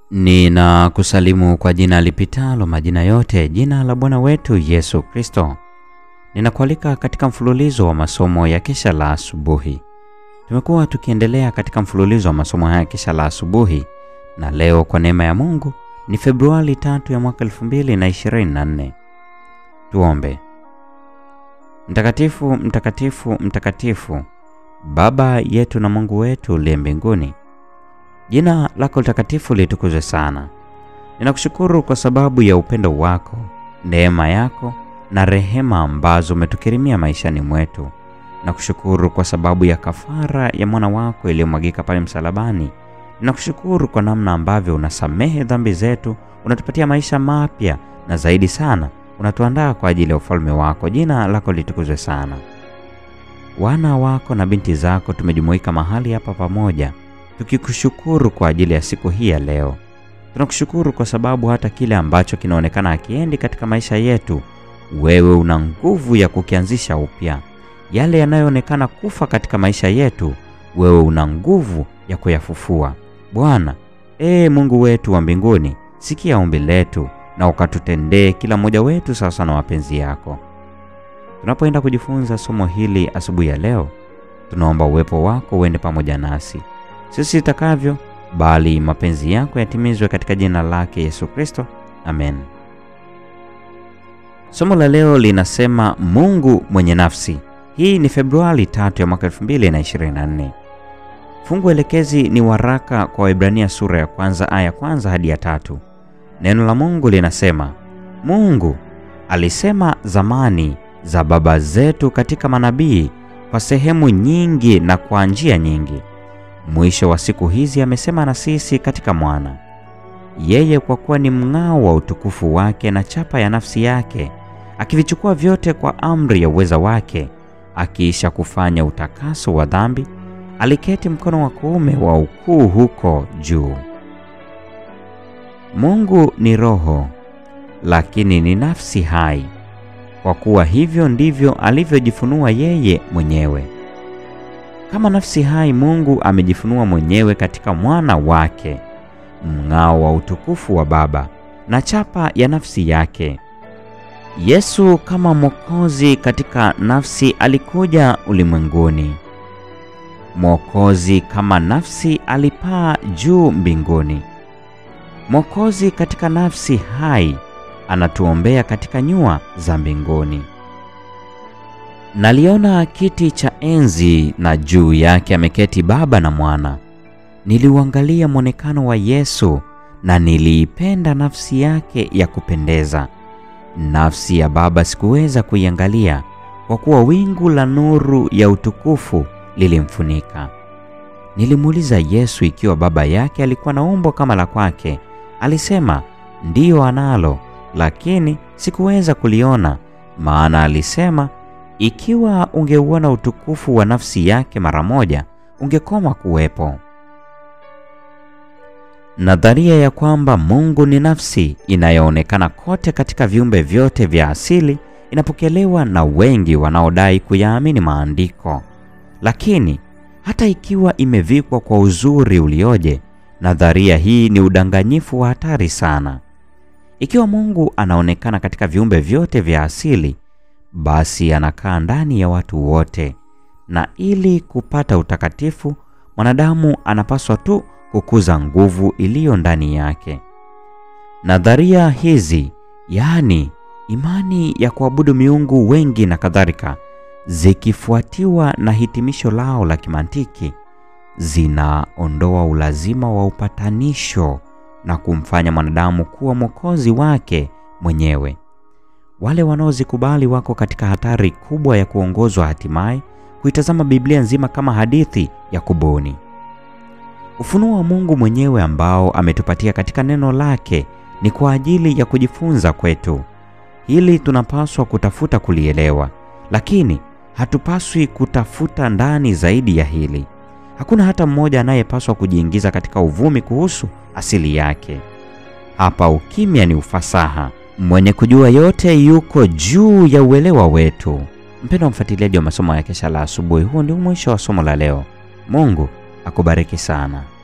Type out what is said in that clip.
Ninakusalimu kwa jina lipitalo majina yote, jina la Bwana wetu Yesu Kristo. Ninakualika katika mfululizo wa masomo ya kesha la asubuhi. Tumekuwa tukiendelea katika mfululizo wa masomo haya kesha la asubuhi, na leo kwa neema ya Mungu ni Februari tatu ya mwaka 2024. Tuombe. Mtakatifu, mtakatifu, mtakatifu, Baba yetu na Mungu wetu uliye mbinguni, jina lako litakatifu litukuzwe sana. Ninakushukuru kwa sababu ya upendo wako, neema yako na rehema ambazo umetukirimia maishani mwetu. Nakushukuru kwa sababu ya kafara ya mwana wako iliyomwagika pale msalabani. Ninakushukuru kwa namna ambavyo unasamehe dhambi zetu, unatupatia maisha mapya na zaidi sana unatuandaa kwa ajili ya ufalme wako. Jina lako litukuzwe sana. Wana wako na binti zako tumejumuika mahali hapa pamoja tukikushukuru kwa ajili ya siku hii ya leo. Tunakushukuru kwa sababu hata kile ambacho kinaonekana hakiendi katika maisha yetu, wewe una nguvu ya kukianzisha upya. Yale yanayoonekana kufa katika maisha yetu, wewe una nguvu ya kuyafufua. Bwana, ee Mungu wetu wa mbinguni, sikia ombi letu na ukatutendee kila mmoja wetu sawasawa na mapenzi yako. Tunapoenda kujifunza somo hili asubuhi ya leo, tunaomba uwepo wako uende pamoja nasi, sisi itakavyo, bali mapenzi yako yatimizwe katika jina lake Yesu Kristo, amen. Somo la leo linasema Mungu mwenye nafsi. Hii ni Februari tatu ya mwaka 2024. Fungu elekezi ni waraka kwa Waebrania sura ya kwanza aya ya kwanza hadi ya tatu. Neno la Mungu linasema, Mungu alisema zamani za baba zetu katika manabii kwa sehemu nyingi na kwa njia nyingi. Mwisho wa siku hizi amesema na sisi katika Mwana. Yeye kwa kuwa ni mng'ao wa utukufu wake na chapa ya nafsi yake, akivichukua vyote kwa amri ya uweza wake, akiisha kufanya utakaso wa dhambi, aliketi mkono wa kuume wa ukuu huko juu. Mungu ni roho, lakini ni nafsi hai, kwa kuwa hivyo ndivyo alivyojifunua yeye mwenyewe. Kama nafsi hai, Mungu amejifunua mwenyewe katika mwana wake, mng'ao wa utukufu wa Baba na chapa ya nafsi yake. Yesu kama Mwokozi katika nafsi alikuja ulimwenguni. Mwokozi kama nafsi alipaa juu mbinguni. Mwokozi katika nafsi hai anatuombea katika nyua za mbinguni. Naliona kiti cha enzi na juu yake ameketi Baba na Mwana. Niliuangalia mwonekano wa Yesu na niliipenda nafsi yake ya kupendeza. Nafsi ya Baba sikuweza kuiangalia kwa kuwa wingu la nuru ya utukufu lilimfunika. Nilimuuliza Yesu ikiwa Baba yake alikuwa na umbo kama la kwake. Alisema ndiyo analo, lakini sikuweza kuliona, maana alisema ikiwa ungeuona utukufu wa nafsi yake mara moja, ungekoma kuwepo. Nadharia ya kwamba Mungu ni nafsi inayoonekana kote katika viumbe vyote vya asili inapokelewa na wengi wanaodai kuyaamini maandiko. Lakini hata ikiwa imevikwa kwa uzuri ulioje, nadharia hii ni udanganyifu wa hatari sana. Ikiwa Mungu anaonekana katika viumbe vyote vya asili, basi anakaa ndani ya watu wote, na ili kupata utakatifu, mwanadamu anapaswa tu kukuza nguvu iliyo ndani yake. Nadharia hizi, yaani imani ya kuabudu miungu wengi na kadhalika, zikifuatiwa na hitimisho lao la kimantiki, zinaondoa ulazima wa upatanisho na kumfanya mwanadamu kuwa mwokozi wake mwenyewe. Wale wanaozikubali wako katika hatari kubwa ya kuongozwa hatimaye kuitazama Biblia nzima kama hadithi ya kubuni. Ufunuo wa Mungu mwenyewe ambao ametupatia katika neno lake ni kwa ajili ya kujifunza kwetu. Hili tunapaswa kutafuta kulielewa, lakini hatupaswi kutafuta ndani zaidi ya hili. Hakuna hata mmoja anayepaswa kujiingiza katika uvumi kuhusu asili yake. Hapa ukimya ni ufasaha. Mwenye kujua yote yuko juu ya uelewa wetu. Mpendwa mfuatiliaji wa masomo ya kesha la asubuhi, huo ndio mwisho wa somo la leo. Mungu akubariki sana.